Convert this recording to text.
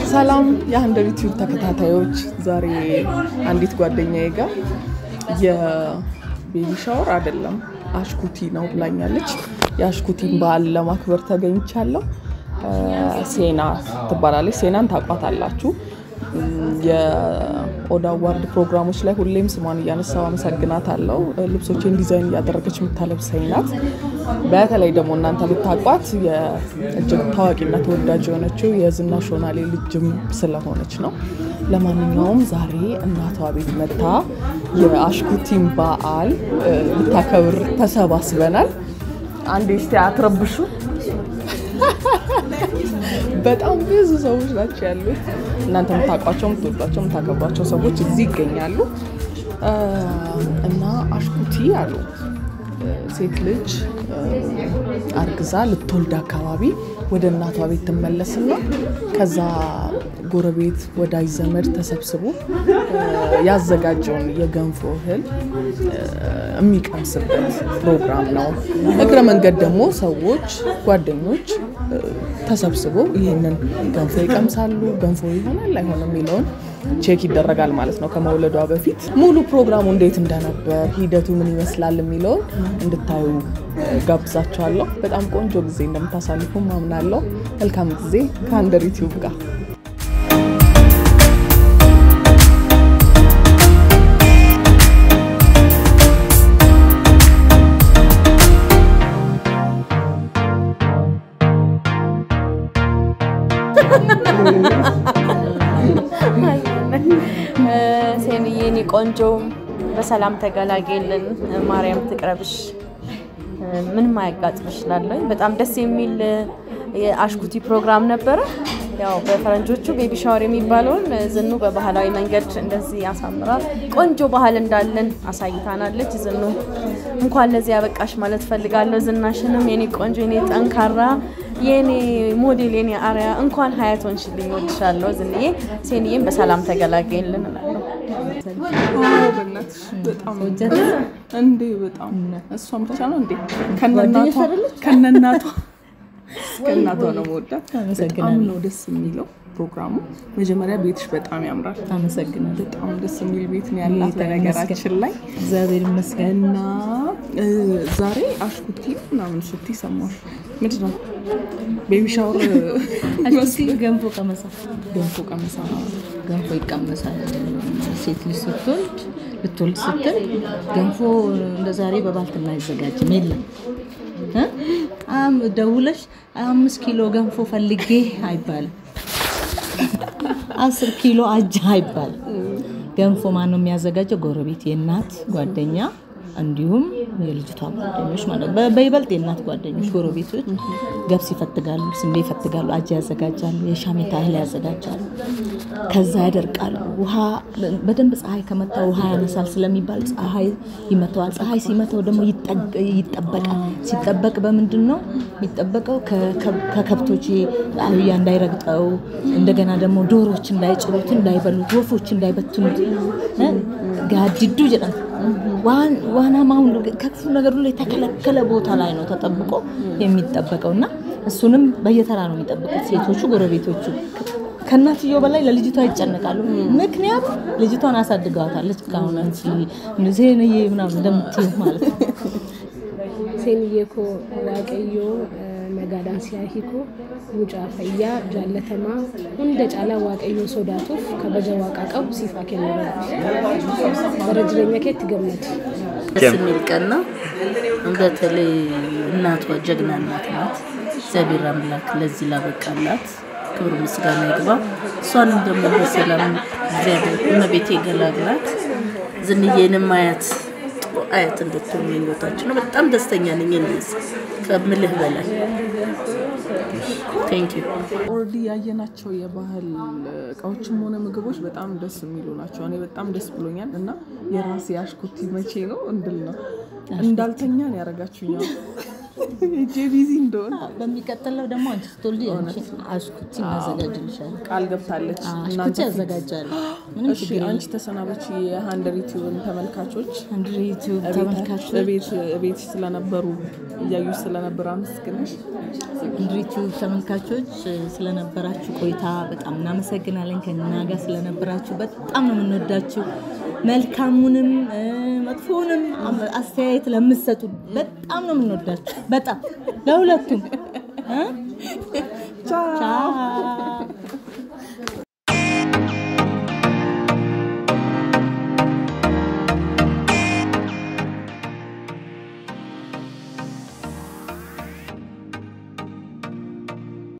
ሰላም የሀንደር ዩቲዩብ ተከታታዮች፣ ዛሬ አንዲት ጓደኛዬ ጋር የቤቢ ሻወር አይደለም አሽኩቲ ነው ብላኛለች። የአሽኩቲን በዓል ለማክበር ተገኝቻለሁ። ሴና ትባላለች። ሴናን ታውቋታላችሁ። የኦዳ አዋርድ ፕሮግራሞች ላይ ሁሌም ስሟን እያነሳው አመሰግናታለሁ። ልብሶችን ዲዛይን እያደረገች የምታለብሰኝ ናት። በተለይ ደግሞ እናንተ ብታውቋት እጅግ ታዋቂና ተወዳጅ የሆነችው የዝናሽ ሾናሌ ልጅም ስለሆነች ነው። ለማንኛውም ዛሬ እናቷ ቤት መታ የአሽኩቲን በዓል ልታከብር ተሰባስበናል። አንዴ እስቲ አትረብሹ። በጣም ብዙ ሰዎች ናቸው ያሉት። እናንተ የምታውቋቸው፣ የምትወዷቸው፣ የምታከብሯቸው ሰዎች እዚህ ይገኛሉ እና አሽኩቲ አሉ ሴት ልጅ አርግዛ ልትወልድ አካባቢ ወደ እናቷ ቤት ትመለስና ከዛ ጎረቤት ወዳጅ ዘመድ ተሰብስቦ ያዘጋጀውን የገንፎ እህል የሚቀምስበት ፕሮግራም ነው። እግረ መንገድ ደግሞ ሰዎች፣ ጓደኞች ተሰብስበው ይህንን ገንፎ ይቀምሳሉ። ገንፎ ይሆናል አይሆንም የሚለውን ቼክ ይደረጋል ማለት ነው። ከመውለዷ በፊት ሙሉ ፕሮግራሙ እንዴት እንደነበር ሂደቱ ምን ይመስላል የሚለውን እንድታዩ ጋብዛቸዋለሁ። በጣም ቆንጆ ጊዜ እንደምታሳልፉ ማምናለሁ። መልካም ጊዜ ከሀንደር ዩቲዩብ ጋር ሴንዬ እኔ ቆንጆ በሰላም ተገላገልን። ማርያም ትቅረብሽ፣ ምንም አያጋጥምሽ እላለሁኝ። በጣም ደስ የሚል የአሽኩቲ ፕሮግራም ነበረ። ያው በፈረንጆቹ ቤቢ ሻወር የሚባለውን ዝኑ በባህላዊ መንገድ እንደዚህ አሳምራ ቆንጆ ባህል እንዳለን አሳይታናለች። ዝኑ እንኳን ለዚህ ያበቃሽ ማለት ፈልጋለሁ። ዝናሽንም የኔ ቆንጆ የኔ ጠንካራ የኔ ሞዴል የኔ አርያ እንኳን ሀያት ሆንሽልኝ፣ ወድሻለሁ ዝንዬ። ሴንዬም በሰላም ተገላገልን እላለሁ። እንዴ በጣም እሷን ብቻ ነው እንዴ ከነናቷ ከነናቷ ከእናቷ ነው መወዳት። በጣም ነው ደስ የሚለው ፕሮግራሙ። መጀመሪያ ቤትሽ በጣም ያምራል። አመሰግናለሁ። በጣም ደስ የሚል ቤት ነው ያላት በነገራችን ላይ እግዚአብሔር ይመስገን። እና ዛሬ አሽኩቲ ምናምን ስቲ ሰማሽ? ምንድን ነው ቤቢ ሻወር አሽኩቲ ገንፎ ቀመሳ ገንፎ ቀመሳ ገንፎ ይቀመሳል። ሴት ልጅ ስትወልድ ልትወልድ ስትል ገንፎ እንደ ዛሬ በባልትና አይዘጋጅም፣ የለም ደውለሽ አምስት ኪሎ ገንፎ ፈልጌ አይባልም። አስር ኪሎ አጃ አይባልም። ገንፎ ማን ነው የሚያዘጋጀው? ጎረቤት፣ የእናት ጓደኛ እንዲሁም የልጅቷ ጓደኞች ማለት በይበልጥ የእናት ጓደኞች ጎረቤቶች ገብስ ይፈትጋሉ፣ ስንዴ ይፈትጋሉ፣ አጃ ያዘጋጃሉ፣ የሻሜታ እህል ያዘጋጃሉ። ከዛ ያደርቃሉ። ውሃ በደንብ ፀሐይ ከመታ ውሃ ያነሳል ስለሚባል ፀሐይ ይመተዋል። ፀሐይ ሲመታው ደግሞ ይጠበቃል። ሲጠበቅ በምንድን ነው የሚጠበቀው? ከከብቶች አህያ እንዳይረግጠው፣ እንደገና ደግሞ ዶሮች እንዳይጭሩት፣ እንዳይበሉት፣ ወፎች እንዳይበትኑት ጋዲዱ ጀጠን ዋና ማሁን ከክፉ ነገር ሁሉ የተከለከለ ቦታ ላይ ነው ተጠብቆ የሚጠበቀው እና እሱንም በየተራ ነው የሚጠብቁት ሴቶቹ ጎረቤቶቹ ከእናትየው በላይ ለልጅቷ ይጨነቃሉ። ምክንያቱም ልጅቷን አሳድገዋታለች። ከአሁን ዜንዬ ምናምን እንደምትይው ማለት ነው። ሴንዬ ኮ ዋቀዮ ነጋዳን ሲያሂኮ ሙጫ ፈያ ጃለተማ ሁንደ ጫላ ዋቀዮ ሶዳቱፍ ከበጀ ዋቃ ቀቡ ሲፋ ኬ በረጅለኛ ኬት ገመድ ደስ የሚል ቀን ነው። በተለይ እናቷ ጀግና እናት ናት። እግዚአብሔር አምላክ ለዚህ ላበቃላት ክብር ምስጋና ይግባ። እሷንም ደግሞ በሰላም እግዚአብሔር እመቤቴ ገላግላት። ዝንዬንም አያት ጥሩ አያት እንድትሆን ምኞታችን ነው። በጣም ደስተኛ ነኝ እኔስ ከምልህ በላይ ቴንክ ዩ። ኦልሬዲ ያየናቸው የባህል እቃዎችም ሆነ ምግቦች በጣም ደስ የሚሉ ናቸው። እኔ በጣም ደስ ብሎኛል እና የራሴ አሽኩቲ መቼ ነው እንድል ነው እንዳልተኛ ነው ያደረጋችሁኛል። ሄጄ ቢዚ እንደሆነ በሚቀጥለው ደግሞ አንቺ ስትወልጂ አንቺ አሽኩቲ እናዘጋጅልሻለን። ቃል ገብታለች። አሽኩቲ እናንተ ያዘጋጃሉ። ምንም እሺ ችግር አንቺ ተሰናበች። የሀንድር ዩቲዩብን ተመልካቾች አንድ ዩቲዩብ ተመልካቾች እቤት ስለነበሩ እያዩ ስለነበሩ አመስግነሽ አንድ ዩቲዩብ ተመልካቾች ስለነበራችሁ ቆይታ በጣም እናመሰግናለን። ከእኛ ጋር ስለነበራችሁ በጣም ነው የምንወዳችሁ። መልካሙንም እ፣ መጥፎውንም አመ- አስተያየት ለምትሰጡ በጣም ነው የምንወዳችሁ። በጣም ለሁለቱም እ? ቻው። ቻው